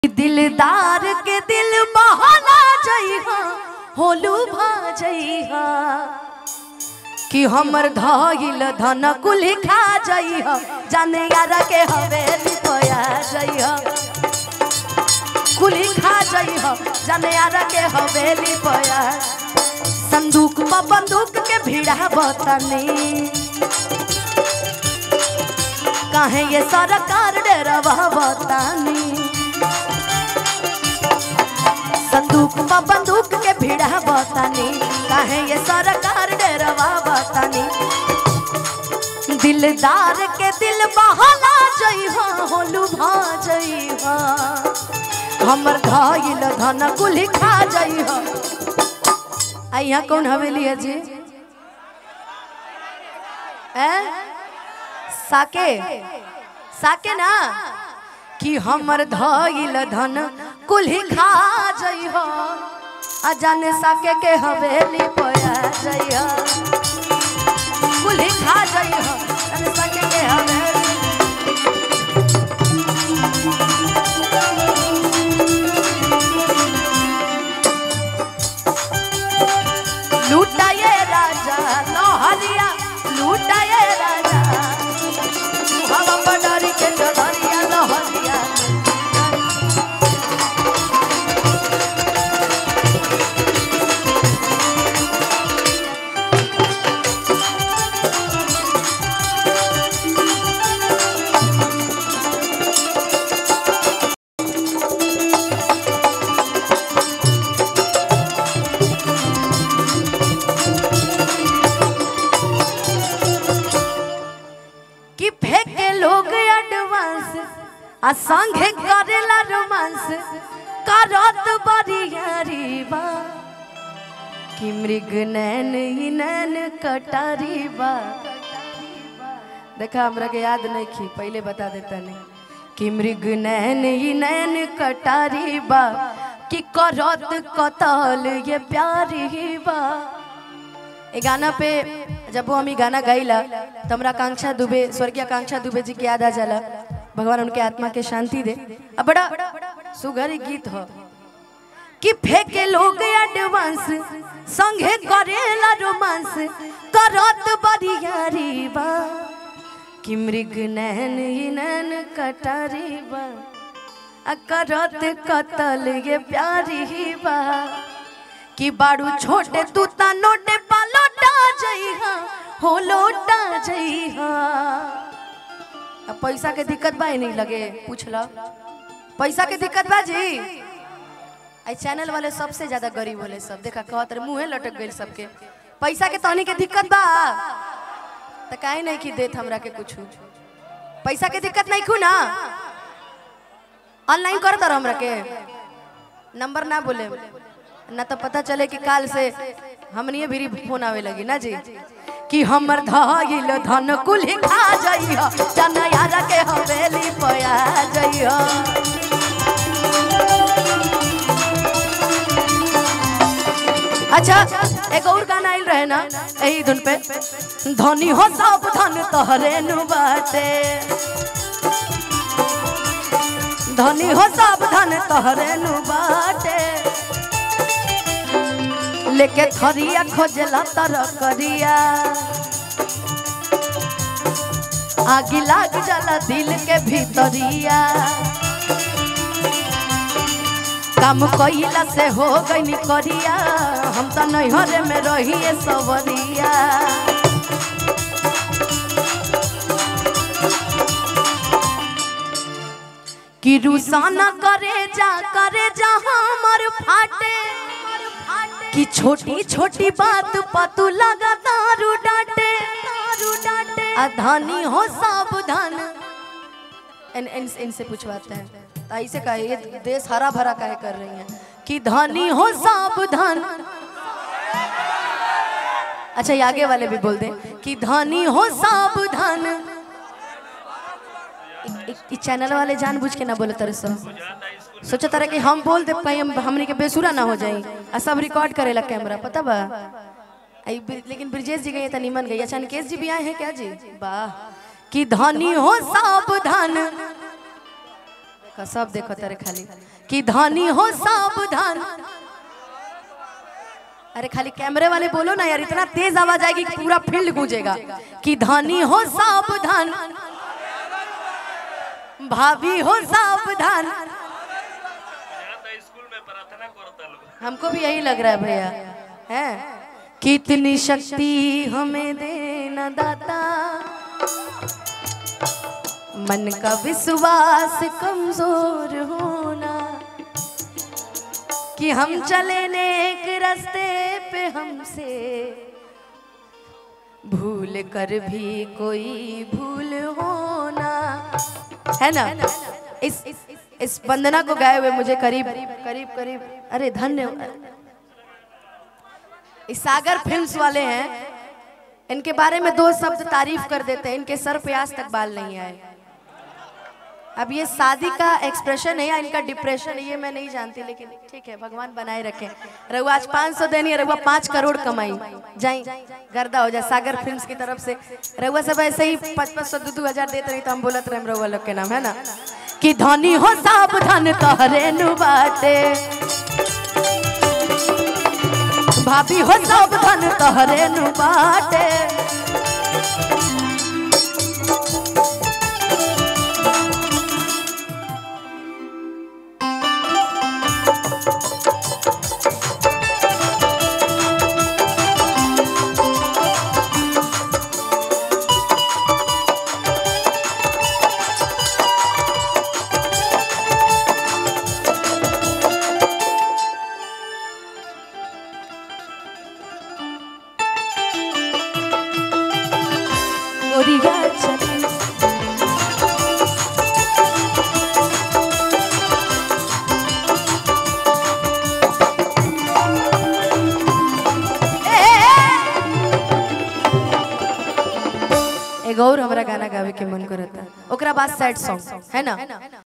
दिलदार के दिल बहला जइहा होलू भा जइहा कि हमर धइल धन कुल खा जइहा जाने यारा के हवेली पया जइहा कुल खा जइहा जाने यारा के हवेली पया संदूक पर बंदूक के भिड़ा बतनी काहे ये सरकार डरवा बतानी संदूक पर बंदूक के भिड़ा बतानी काहे ये सरकार डरवा बतानी दिलदार के दिल बहला जइहा होलू भा जइहा हमर धइल धन कुल खा जइहा आ यहाँ कौन हवेली है जी हैं साके साके ना कि हमर धइल धन कुल्ही खा जइहो आ जाने साके के हवेली पया जइहो कुल्ही खा जइहो जाने साके के हवेली लूटाए राजा लोहरिया लूटाए राजा हवा बडारी के चढ़िया लोहरिया कि फेंके लोग एडवांस आ संगे करेला रोमांस करत बरियारी बा कि मृग नैन ही नैन कटारी बा देखा हमरा के याद नहीं खी पहले बता देता नहीं कि मृग नैन ही नैन कटारी बा कि करत कतल ये प्यारी बा ये गाना पे जब वो हम ई गाना गाइला तो हमरा आकांक्षा दुबे स्वर्गीय आकांक्षा दुबे जी के याद आ जाला भगवान उनके आत्मा के शांति दे अब बड़ा सुघर गीत हो कि फेंके लोग एडवांस संगे करेला रोमांस करत बरियारी बा कि मृग नैन ही नैन कटारी बा आ करत कतल ये प्यारी बा कि बाड़ू छोटे तू ता नोटे पा लोटा जइहा हो लोटा जइहा अब पैसा के दिक्कत बा नहीं लगे पूछ लो पैसा के दिक्कत बा जी आई चैनल वाले सबसे ज्यादा गरीब होले सब देखा कहत रहे मुंहे लटक गइल सबके पैसा के तहनी के दिक्कत बा त काहे नहीं कि देत हमरा के कुछ पैसा के दिक्कत नहीं खू ना ऑनलाइन कर दर हमरा के नंबर ना बोले ना तो पता चले कि काल से हमनिए भी फोन आवे लगी ना जी कि हमर धइल धन कुल खा जइह जना यार के हवेली पया जइह अच्छा एक और गाना आइल रहे ना यही धुन पे धनी हो सब धन तोहरे नु बाटे धनी हो सब धन तोहरे नु बाटे लेके थरिया खोजला तर करिया आगी लाग जाला दिल के भीतरिया काम कइला से हो गई करिया हम तो नैहरे में रहिए सवरिया कि रुसाना करे जा करे जा हमर फाटे कि छोटी छोटी बात पतू लगा दारू डांटे दारू डांटे अधानी हो सावधान इन इन इनसे पूछवाते हैं तो ऐसे का ये देश हरा भरा काहे कर रही हैं कि धनी हो सावधान अच्छा ये आगे वाले भी बोल दें कि धनी हो सावधान इ चैनल वाले जानबूझ के ना बोले तरह से सोचा तारा कि हम बोल दे कहीं हम हमनी के बेसुरा ना हो जाई आ सब रिकॉर्ड करेला कैमरा पता बा आई ब्रि- लेकिन ब्रिजेश जी गए त निमन गई अच्छा निकेश जी भी आए हैं क्या जी वाह कि धनी हो सावधान का सब देखो तेरे खाली कि धनी हो सावधान अरे खाली कैमरे वाले बोलो ना यार इतना तेज आवाज आएगी कि पूरा फील्ड गूंजेगा कि धनी हो सावधान भाभी हो सावधान स्कूल में प्रार्थना करता लोग हमको भी यही लग रहा है भैया है कितनी शक्ति हमें देना दाता मन का विश्वास कमजोर होना कि हम चले नेक रास्ते पे हमसे भूल कर भी कोई भूल होना है ना इस इस वंदना को गाए हुए मुझे करीब करीब करीब अरे धन्य इस सागर फिल्म्स वाले हैं इनके बारे में दो शब्द तारीफ कर देते हैं इनके सर पे आज तक बाल नहीं आए अब ये शादी का एक्सप्रेशन है या इनका डिप्रेशन है ये मैं नहीं जानती लेकिन ठीक है भगवान बनाए रखे रघुआ आज 500 देनी है रघुआ पाँच करोड़ कमाई जाई गर्दा हो जाए सागर फिल्म्स की तरफ से रघुआ सब ऐसे ही पाँच पाँच सौ दो दो हजार देते रही तो हम बोलत रहे रघुआ लोग के नाम है ना कि धनी हो सावधान तहरे नु बाटे भाभी हो सावधान तहरे नु बाटे गोरिया चली एगो और हमरा गाना गावे के मन करता ओकरा बाद सैड सॉन्ग है ना